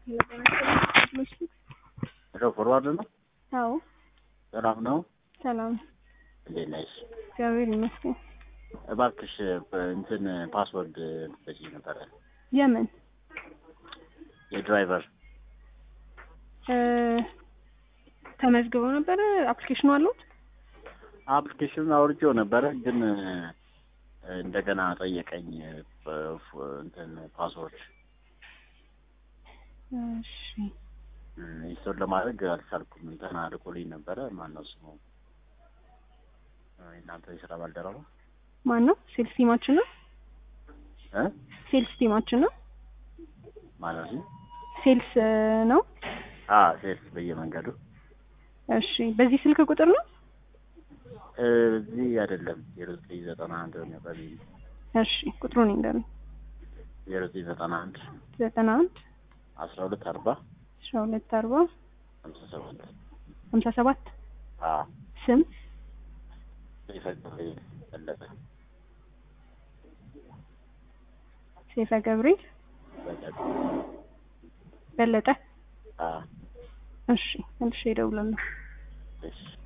ሄሎ ፎርዋርድ ነው። አዎ ሰላም ነው። ሰላም፣ እንዴት ነሽ? እግዚአብሔር ይመስገን። እባክሽ እንትን ፓስወርድ በዚህ ነበረ የምን የድራይቨር እ ተመዝግበው ነበረ? አፕሊኬሽኑ አለዎት? አፕሊኬሽኑን አውርጄው ነበረ ግን እንደገና ጠየቀኝ ፍ- እንትን ፓስወርድ እሺ ኢንስቶል ለማድረግ አልቻልኩም። እንትን አልቆልኝ ነበረ። ማነው ስሙ? እናንተ የስራ ባልደረባ ማን ነው? ሴልስ ቲማችን ነው። እ ሴልስ ቲማችን ነው። ማለት ነው? ሴልስ እ ነው። አ ሴልስ በየመንገዱ እሺ በዚህ ስልክ ቁጥር ነው። እ እዚህ አይደለም ዜሮ ዘጠኝ ዘጠና አንድ ነው በዚህ እሺ ቁጥሩን ይንገሩኝ። ዜሮ ዘጠኝ ዘጠና አንድ ዘጠና አንድ አስራ ሁለት አርባ አስራ ሁለት አርባ ሀምሳ ሰባት ሀምሳ ሰባት አ ስም ይፈቅድ ፈለገ ሴፈ ገብርኤል በለጠ በለጠ። አ እሺ መልሼ እደውላለሁ። እሺ